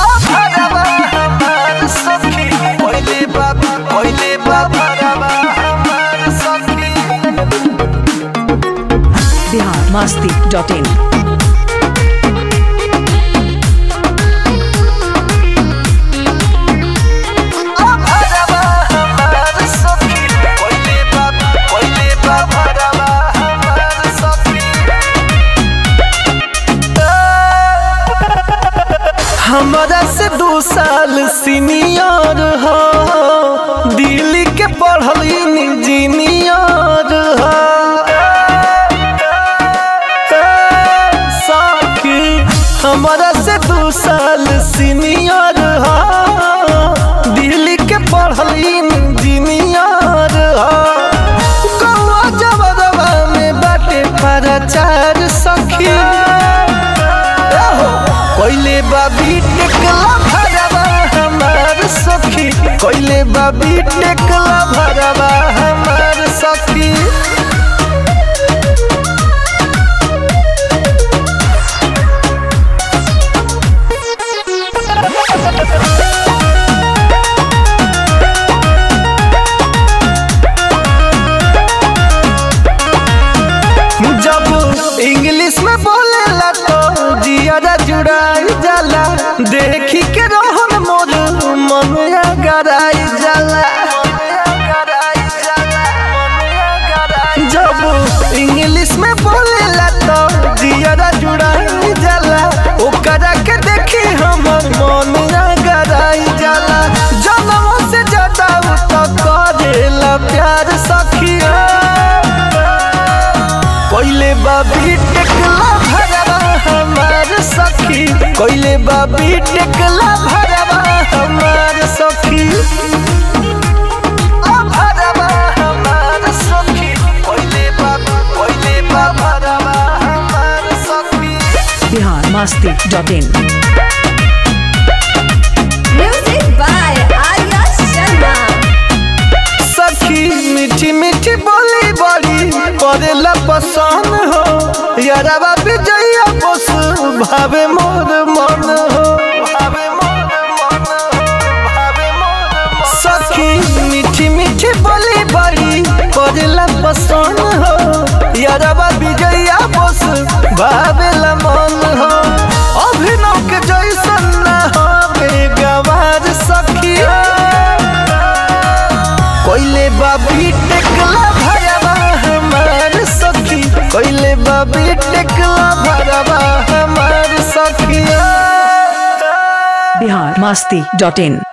भरवा हमार सखी कोइले बाबा कोइले बाबा भरवा हमार सखी बिहार मस्ती डॉट इन भरवा हमार सखी कोइले बाबा कोइले बाबा भरवा हमार सखी हमरा से दू साल सीनियर हो दिल्ली के पढ़ल इंजीनियर हो सखी हमरा से दू साल सीनियर हो दिल्ली के पढ़ल इंजीनियर हो गौवा जबरवा में बाटे प्रचार सखी कोइले बाबी टेकला भरवा हमार सखी कोइले बाबी टेकला भरवा हमार सखी जब इंग्लिश में बोलेला तो जियारा जुड़ाई जाला देखी के रहन मोर मन गराई जाला जब इंग्लिश में बोलेला तो जियारा जुड़ाई जाला ओकरा के देखी हमर मन गराई जाला जनम से ज्यादा उ तो करेला प्यार सखिया कोइले बाबी टेकला भरवा हमार सखी कोइले बाबी टेकला भरवा हमार सखी आ भरवा हमार सखी कोइले बाबा कोइले बाबा भरवा हमार सखी Bihar Masti dot in Music by Arya Sharma. सखी मीठी मीठी बोली बड़ी परेला पसंद हो यारवा विजया बस भावे मोर मन हो भावे मोर मन हो भावे मोर मन सखी मीठी मीठी बोली बड़ी परेला पसंद हो यारवा विजया बस भावेला मन हो अभिनव के जैसन ना हवे गवार सखी कोइले बाबी टेकला भरवा हमार सखी कोइले बाबी टेकला भरवा हमार सखिया बिहार मस्ती डॉट इन